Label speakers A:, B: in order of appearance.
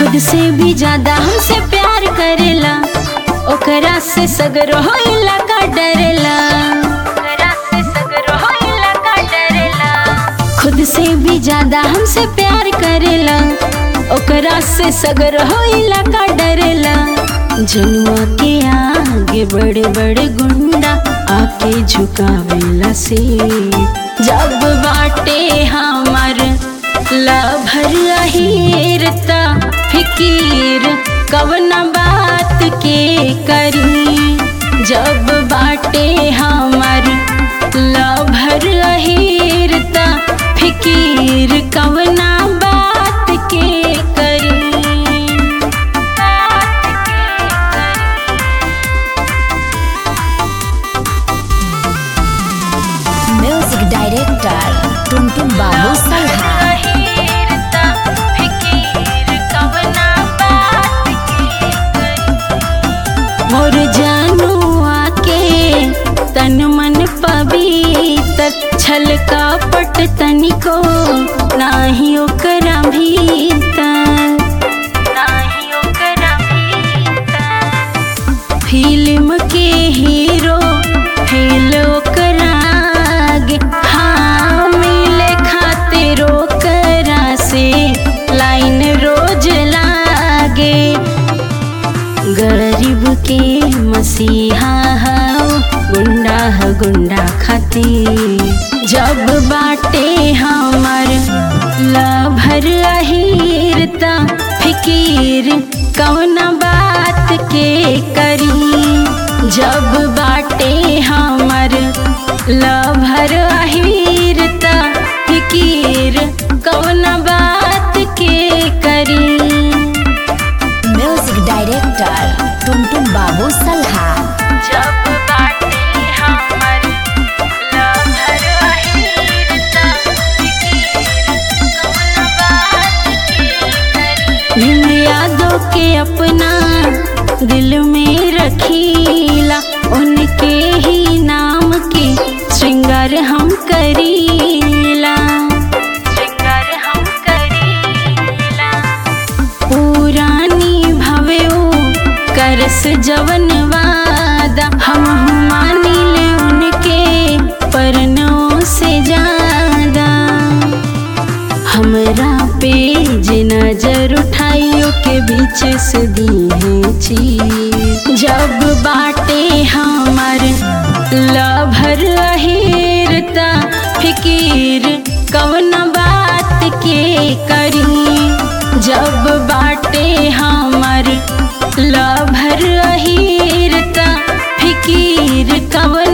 A: खुद से भी ज्यादा हमसे प्यार करेला ओकरा से सगरो होइला का डरेला ओकरा से सगरो होइला का डरेला खुद से भी ज्यादा हमसे प्यार करेला ओकरा से सगरो होइला का डरेला जनुआ के आगे बड़े बड़े गुंडा आके झुकावेला से जब बाटे हमार लभर अहिरता फिकीर कवना बात के करी जब बाटे हमार लभर अहिरता फिकीर कवना बात के करी
B: म्यूजिक डायरेक्टर टुनटुन बाबू सल्हा
A: अहिरता फिकीर कवना बात के करी मोर जानू आके तन मन पवित्र छल कपट तनिको नाही ओकरा भीतर नाही ओकरा भीतर फिल्म के हीरो फेल ओकरा आगे हाँ मिले खातिर ओकरा से लाइन रोज लागे गरीब के मसीहा हो गुंडा ह गुंडा खातिर जब बाटे हमर लभर अहिरता फिकीर कौना बात के करी जब बाटे हमर लभर अहिरता फिकीर कौना बात के करी
B: म्यूजिक डायरेक्टर टुनटुन बाबू सल्हा
A: जब बाटे हमर लहर अहिरता कौन बात भीम यादों के अपना दिल में रखीला उनके ही नाम के श्रृंगार हम करीला श्रृंगार हम करीला पुरानी भवे करस जवन वादा हम मानिल उनके परनों से ज्यादा हमरा पे जे नजर उठाइयो के बीच से दिए छी जब बाटे हमार लभर अहिरता फिकीर कवन बात के करी जब बाटे हमार लभर अहिरता फिकीर कवन